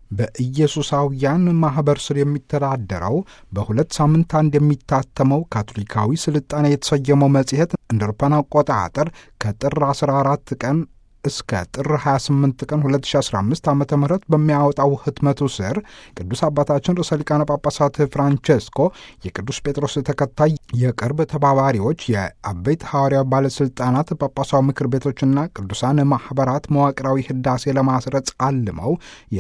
በኢየሱሳውያን ማኅበር ስር የሚተዳደረው በሁለት ሳምንት አንድ የሚታተመው ካቶሊካዊ ስልጣኔ የተሰየመው መጽሔት እንደ አውሮፓውያን አቆጣጠር ከጥር 14 ቀን እስከ ጥር 28 ቀን 2015 ዓ ም በሚያወጣው ህትመቱ ስር ቅዱስ አባታችን ርዕሰ ሊቃነ ጳጳሳት ፍራንቼስኮ የቅዱስ ጴጥሮስ ተከታይ የቅርብ ተባባሪዎች፣ የአበይት ሐዋርያዊ ባለሥልጣናት፣ ጳጳሳዊ ምክር ቤቶችና ቅዱሳን ማኅበራት መዋቅራዊ ህዳሴ ለማስረጽ አልመው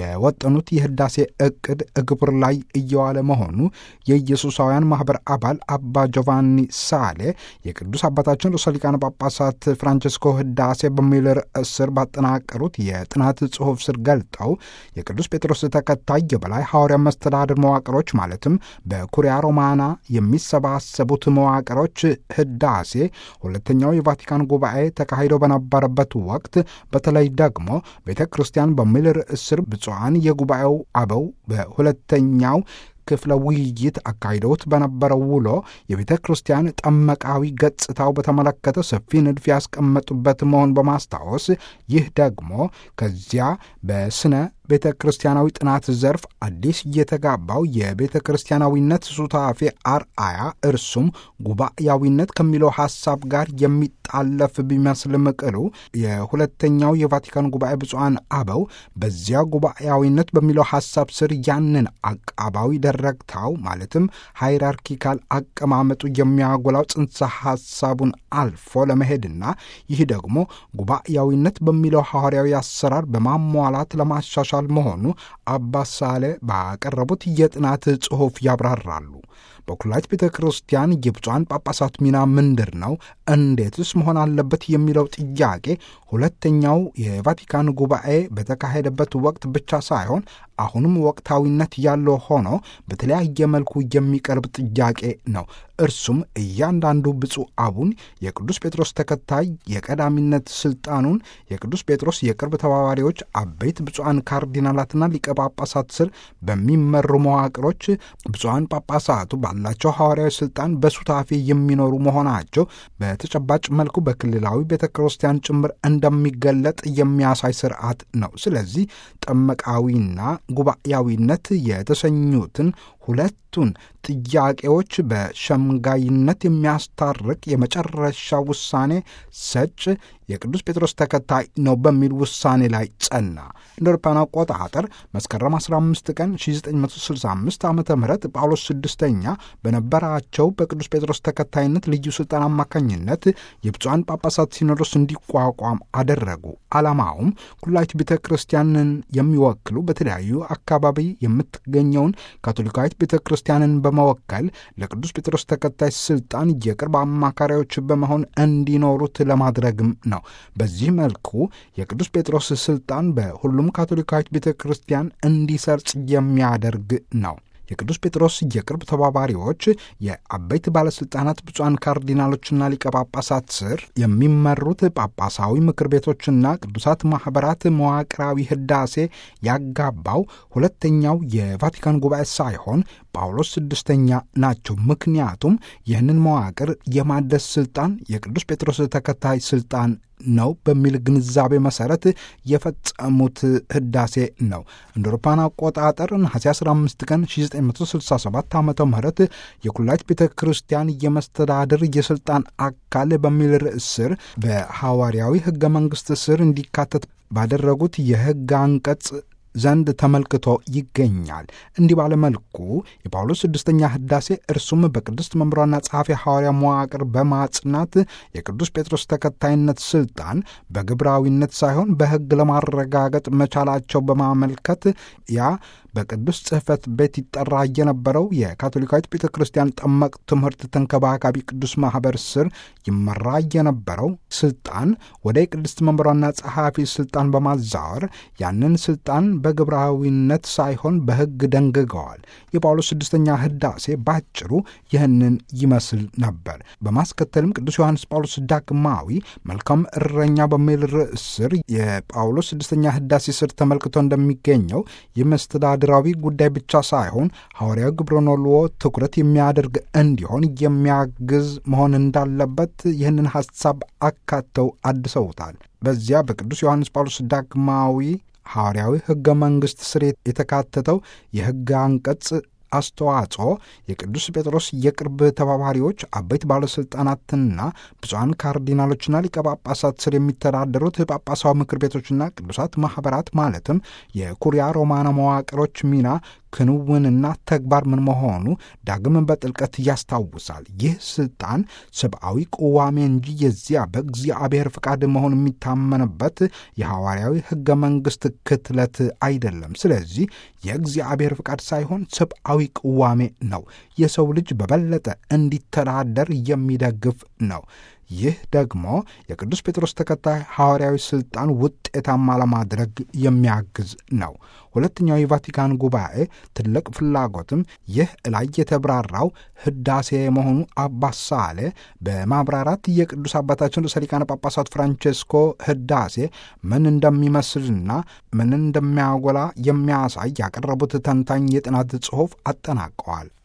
የወጠኑት የህዳሴ ዕቅድ እግብር ላይ እየዋለ መሆኑ የኢየሱሳውያን ማኅበር አባል አባ ጆቫኒ ሳሌ የቅዱስ አባታችን ርዕሰ ሊቃነ ጳጳሳት ፍራንቼስኮ ህዳሴ በሚል ርዕስ ስር ባጠናቀሩት የጥናት ጽሑፍ ስር ገልጠው የቅዱስ ጴጥሮስ ተከታይ የበላይ ሐዋርያ መስተዳድር መዋቅሮች ማለትም በኩሪያ ሮማና የሚሰባሰቡት መዋቅሮች ህዳሴ ሁለተኛው የቫቲካን ጉባኤ ተካሂዶ በነበረበት ወቅት በተለይ ደግሞ ቤተ ክርስቲያን በሚል ርዕስ ስር ብፁዓን የጉባኤው አበው በሁለተኛው ክፍለ ውይይት አካሂደውት በነበረው ውሎ የቤተ ክርስቲያን ጠመቃዊ ገጽታው በተመለከተ ሰፊ ንድፍ ያስቀመጡበት መሆን በማስታወስ ይህ ደግሞ ከዚያ በስነ ቤተ ክርስቲያናዊ ጥናት ዘርፍ አዲስ የተጋባው የቤተ ክርስቲያናዊነት ሱታፌ አርአያ እርሱም ጉባኤያዊነት ከሚለው ሐሳብ ጋር የሚጣለፍ ቢመስልም ቅሉ የሁለተኛው የቫቲካን ጉባኤ ብፁዓን አበው በዚያ ጉባኤያዊነት በሚለው ሐሳብ ስር ያንን አቃባዊ ደረግታው ማለትም ሃይራርኪካል አቀማመጡ የሚያጎላው ጽንሰ ሐሳቡን አልፎ ለመሄድና ይህ ደግሞ ጉባኤያዊነት በሚለው ሐዋርያዊ አሰራር በማሟላት ለማሻሻል መሆኑ አባሳሌ ባቀረቡት የጥናት ጽሑፍ ያብራራሉ። በኩላሊት ቤተ ክርስቲያን የብፁዓን ጳጳሳት ሚና ምንድር ነው? እንዴትስ መሆን አለበት? የሚለው ጥያቄ ሁለተኛው የቫቲካን ጉባኤ በተካሄደበት ወቅት ብቻ ሳይሆን አሁንም ወቅታዊነት ያለው ሆኖ በተለያየ መልኩ የሚቀርብ ጥያቄ ነው። እርሱም እያንዳንዱ ብፁዕ አቡን የቅዱስ ጴጥሮስ ተከታይ የቀዳሚነት ስልጣኑን የቅዱስ ጴጥሮስ የቅርብ ተባባሪዎች አበይት ብፁዓን ካርዲናላትና ሊቀ ጳጳሳት ስር በሚመሩ መዋቅሮች ብፁዓን ጳጳሳቱ ባላቸው ሐዋርያዊ ስልጣን በሱታፌ የሚኖሩ መሆናቸው በተጨባጭ መልኩ በክልላዊ ቤተ ክርስቲያን ጭምር እንደሚገለጥ የሚያሳይ ስርዓት ነው። ስለዚህ ጠመቃዊና ጉባኤያዊነት የተሰኙትን ሁለቱን ጥያቄዎች በሸምጋይነት የሚያስታርቅ የመጨረሻ ውሳኔ ሰጭ የቅዱስ ጴጥሮስ ተከታይ ነው በሚል ውሳኔ ላይ ጸና። እንደ አውሮፓውያን አቆጣጠር መስከረም 15 ቀን 1965 ዓ ም ጳውሎስ ስድስተኛ በነበራቸው በቅዱስ ጴጥሮስ ተከታይነት ልዩ ሥልጣን አማካኝነት የብፁዓን ጳጳሳት ሲኖዶስ እንዲቋቋም አደረጉ። ዓላማውም ኩላዊት ቤተ ክርስቲያንን የሚወክሉ በተለያዩ አካባቢ የምትገኘውን ካቶሊካዊት ቤተ ክርስቲያንን በመወከል ለቅዱስ ጴጥሮስ ተከታይ ስልጣን የቅርብ አማካሪዎች በመሆን እንዲኖሩት ለማድረግም ነው። በዚህ መልኩ የቅዱስ ጴጥሮስ ስልጣን በሁሉም ካቶሊካዊት ቤተ ክርስቲያን እንዲሰርጽ የሚያደርግ ነው። የቅዱስ ጴጥሮስ የቅርብ ተባባሪዎች የአበይት ባለሥልጣናት ብፁዓን ካርዲናሎችና ሊቀ ጳጳሳት ስር የሚመሩት ጳጳሳዊ ምክር ቤቶችና ቅዱሳት ማኅበራት መዋቅራዊ ህዳሴ ያጋባው ሁለተኛው የቫቲካን ጉባኤ ሳይሆን ጳውሎስ ስድስተኛ ናቸው። ምክንያቱም ይህንን መዋቅር የማደስ ስልጣን የቅዱስ ጴጥሮስ ተከታይ ስልጣን ነው በሚል ግንዛቤ መሰረት የፈጸሙት ህዳሴ ነው። እንደ አውሮፓውያን አቆጣጠር ነሐሴ 15 ቀን 1967 ዓ ም የኩላሊት ቤተ ክርስቲያን የመስተዳድር የስልጣን አካል በሚል ርዕስ ስር በሐዋርያዊ ህገ መንግሥት ስር እንዲካተት ባደረጉት የህግ አንቀጽ ዘንድ ተመልክቶ ይገኛል። እንዲህ ባለመልኩ የጳውሎስ ስድስተኛ ህዳሴ እርሱም በቅድስት መምሯና ጸሐፊ ሐዋርያ መዋቅር በማጽናት የቅዱስ ጴጥሮስ ተከታይነት ስልጣን በግብራዊነት ሳይሆን በሕግ ለማረጋገጥ መቻላቸው በማመልከት ያ በቅዱስ ጽሕፈት ቤት ይጠራ የነበረው የካቶሊካዊት ቤተ ክርስቲያን ጠመቅ ትምህርት ተንከባካቢ ቅዱስ ማኅበር ስር ይመራ የነበረው ስልጣን ወደ የቅድስት መንበሯና ጸሐፊ ስልጣን በማዛወር ያንን ስልጣን በግብራዊነት ሳይሆን በሕግ ደንግገዋል። የጳውሎስ ስድስተኛ ህዳሴ ባጭሩ ይህንን ይመስል ነበር። በማስከተልም ቅዱስ ዮሐንስ ጳውሎስ ዳግማዊ መልካም እረኛ በሚል ርዕስ ስር የጳውሎስ ስድስተኛ ህዳሴ ስር ተመልክቶ እንደሚገኘው የመስተዳድራዊ ጉዳይ ብቻ ሳይሆን ሐዋርያዊ ግብረኖልዎ ትኩረት የሚያደርግ እንዲሆን የሚያግዝ መሆን እንዳለበት ይህንን ሐሳብ አካተው አድሰውታል። በዚያ በቅዱስ ዮሐንስ ጳውሎስ ዳግማዊ ሐዋርያዊ ሕገ መንግሥት ስር የተካተተው የሕግ አንቀጽ አስተዋጽኦ የቅዱስ ጴጥሮስ የቅርብ ተባባሪዎች አበይት ባለሥልጣናትና ብፁዓን ካርዲናሎችና ሊቀ ጳጳሳት ስር የሚተዳደሩት ጳጳሳዊ ምክር ቤቶችና ቅዱሳት ማኅበራት ማለትም የኩሪያ ሮማና መዋቅሮች ሚና ክንውንና ተግባር ምን መሆኑ ዳግም በጥልቀት ያስታውሳል። ይህ ስልጣን ሰብአዊ ቅዋሜ እንጂ የዚያ በእግዚአብሔር ፍቃድ መሆን የሚታመንበት የሐዋርያዊ ሕገ መንግሥት ክትለት አይደለም። ስለዚህ የእግዚአብሔር ፍቃድ ሳይሆን ሰብአዊ ቅዋሜ ነው። የሰው ልጅ በበለጠ እንዲተዳደር የሚደግፍ ነው። ይህ ደግሞ የቅዱስ ጴጥሮስ ተከታይ ሐዋርያዊ ሥልጣን ውጤታማ ለማድረግ የሚያግዝ ነው። ሁለተኛው የቫቲካን ጉባኤ ትልቅ ፍላጎትም ይህ ላይ የተብራራው ሕዳሴ መሆኑ አባስ ሳሌ በማብራራት የቅዱስ አባታችን ርዕሰ ሊቃነ ጳጳሳት ፍራንቼስኮ ሕዳሴ ምን እንደሚመስልና ምን እንደሚያጎላ የሚያሳይ ያቀረቡት ተንታኝ የጥናት ጽሑፍ አጠናቀዋል።